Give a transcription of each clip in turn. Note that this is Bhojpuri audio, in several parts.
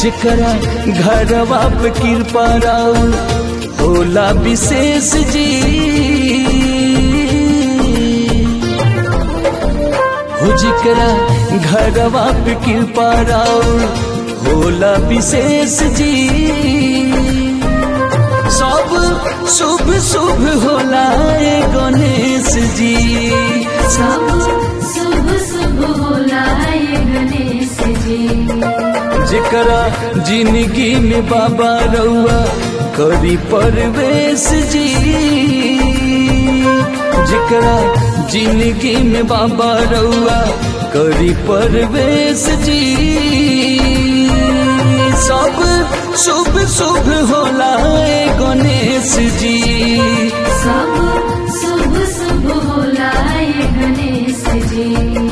जेकरा घरवा पे कृपा राउ होला विशेष जी हो जेकरा घरवा पे कृपा राउ होला विशेष जी सब शुभ शुभ होला ए गणेश जी सब शुभ शुभ होला ये गणेश जी जेकरा जिंदगी में बाबा रउआ करी परवेश जी जेकरा जिंदगी में बाबा रउआ करी परवेश जी सब शुभ शुभ होला ए गणेश जी सब शुभ शुभ होला ये गणेश जी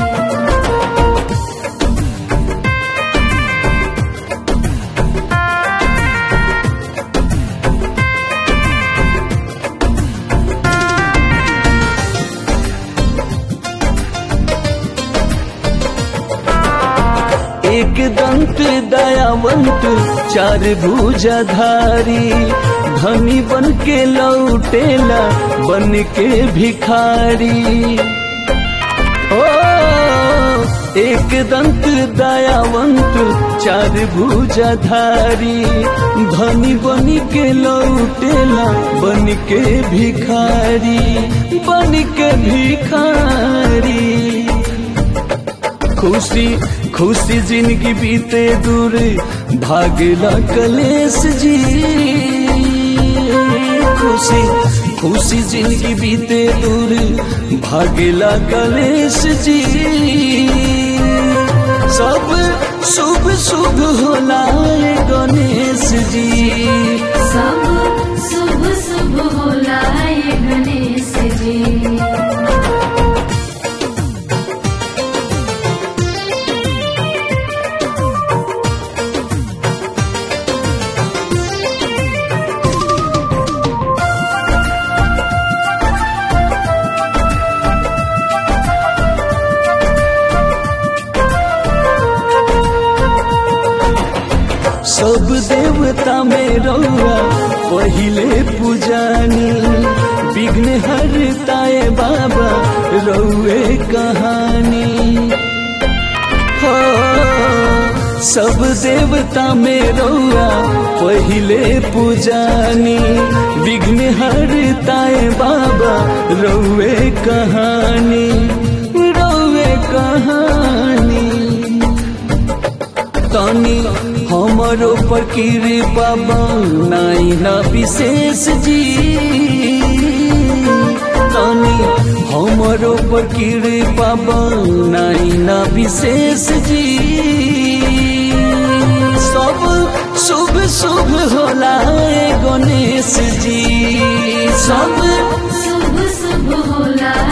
एक दंत दयावंत चार भुजाधारी धनी बन के लौटेला बन के भिखारी ओ एक दंत दयावंत चार भुजाधारी धनी बन के लौटेला बन के भिखारी बन के भिखारी खुशी खुशी जिंदगी बीते दूर भागला कलेश जी खुशी खुशी जिंदगी बीते दूर भागला कलेश जी सब शुभ शुभ होला ए गणेश जी सब शुभ शुभ होला ये गणेश जी सब देवता में रउआ पहिले पूजानी विघ्न हरताए बाबा रउए कहानी हो सब देवता में रउआ पहिले पूजानी विघ्न हरताए बाबा रउए कहानी रउए कहानी तनी हमरो पर कृपा बनाई ना विशेष जी तनी हमरो पर कृपा बनाई ना विशेष जी सब शुभ शुभ होला ए गणेश जी सब शुभ शुभ होला